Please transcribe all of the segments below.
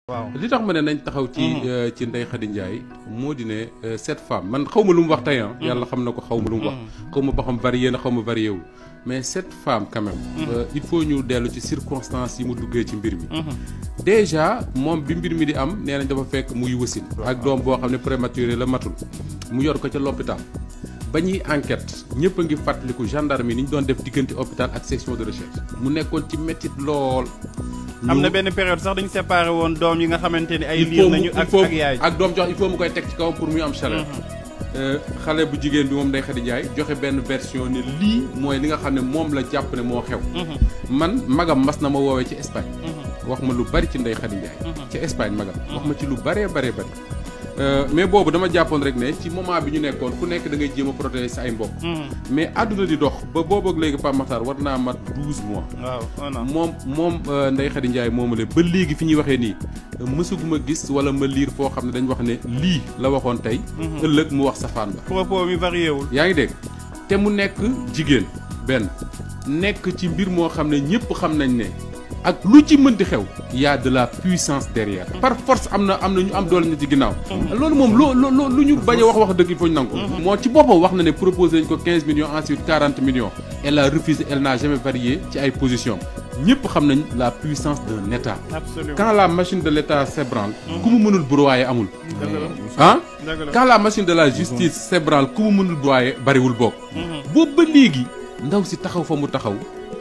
waaw li tax ma ne nañ taxaw ci ci Ndeye Khady Ndiaye moo di ne cette femme man xaw ma lu mu wax tey ah. yàlla xam na ko xaw ma lu mu wax. xaw ma ba xam varié na xaw ma varié wu. mais cette femme quand même. il faut ñu dellu ci circonstances yi mu duggee ci mbir mi. déjà moom bi mbir mi di am nee nañ dafa fekk muy wasin ak doom boo xam ne prématuré la matul. mu yor ko ca l'hôpital ba ñuy enquête ñëpp a ngi fàttaliku gendarme yi ni ñu doon def diggante hôpital ak section de recherche. mu nekkoon ci métit lool. am na benn période sax dañu séparé woon doom yi nga xamante ni ay liir nañu ak ak yaay ak doom jox il faut mu koy teg ci kaw pour muy am chaleur xale bu jigéen bi moom Ndeye Khady Ndiaye joxe benn version ne lii mooy li nga xam ne moom la jàpp ne moo xew man magam mas na ma woowee ci Espagne wax ma lu bari ci Ndeye Khady Ndiaye ci Espagne magam wax ma ci lu baree baree bari mais boobu dama jàppoon rek ne ci moment bi ñu nekkoon ku nekk da ngay jéem a protéger sa ay mbokk mais àdduna di dox ba boobu ak léegi Pape Makhtar war naa mat douze mois waaw moom moom Ndeye Khady Ndiaye moomale ba léegi fi ñuy waxee nii mësuguma gis wala ma liir foo xam ne dañ wax ne lii la waxoon tey ëllëg mu wax safaan ba propos mi varié wul yaa ngi dégg te mu nekk jigéen benn nekk ci mbir moo xam ne ñëpp xam nañ ne ak lu ci mënti xew y a de la puissance derrière par force am na am na ñu am doole ñu ci ginnaaw loolu moom loo loo lu ñu bañ a wax wax dëgg il faut ñu nangu moo ci boppam wax na ne proposé nañ ko 15 millions ensuite 40 millions elle a refusé elle n'a jamais varié ci ay position ñëpp xam nañ la puissance d'un état absolument quand la machine de l'état s'ébranle ku mu mënul broyer amul ah quand la machine de la justice s'ébranle ku mu mënul broyer bariwul bokk boobu ba léegi ndaw si taxaw fa mu taxaw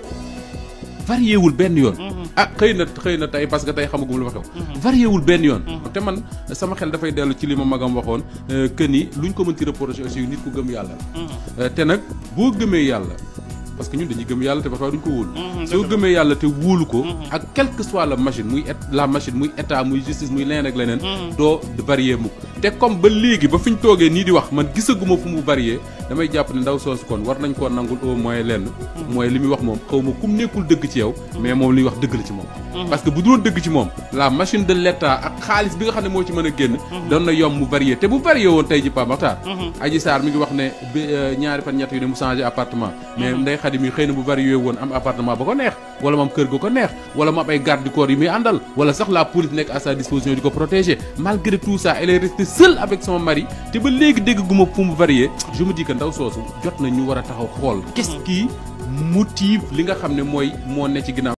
varié wul benn yoon. ah xëy na xëy na tey parce que tey xamagum lu ma xew. varié wul benn yoon. te man sama xel dafay dellu ci li ma magam waxoon que ni luñ ko mën ci reprocher aussi nit ku gëm yàlla la. te nag boo gëmee yàlla parce que ñun dañuy gëm yàlla te parfois duñ ko wóolu. soo gëmee yàlla te wóolu ko. ak quelle que soit la machine muy la machine muy état muy justice muy leneen ak leneen. doo varié mukk te comme ba léegi ba fi ñu toogee nii di wax man gisaguma fu mu varié damay jàpp ne ndaw soosu kon war nañ koo nangul au moins lenn. mooy li muy wax moom xaw ma kum nekkul dëgg ci yow. mais moom li muy wax dëgg la ci moom. parce que bu doon dëgg ci moom la machine de l'état ak xaalis bi nga xam ne moo ci mën a génn. doon na yomb mu varié te bu varié woon tey ji Pape Makhtar. Adji Sarr mi ngi wax ne bi ñaari fan ñett yu ne mu changé appartement. mais Ndeye Khady mi xëy na bu varié woon am appartement ba ko neex wala mu am kër ga ko neex wala mu am ay garde du corps yi muy àndal wala sax la police nekk à sa disposition di ko protéger malgré tout ça elle est restée seule avec son mari te ba léegi dégg guma fu mu varié je me dis que ndaw soosu jot na ñu war a taxaw xool qu'est-ce qui motive li nga xam ne mooy moo ne ci ginnaaw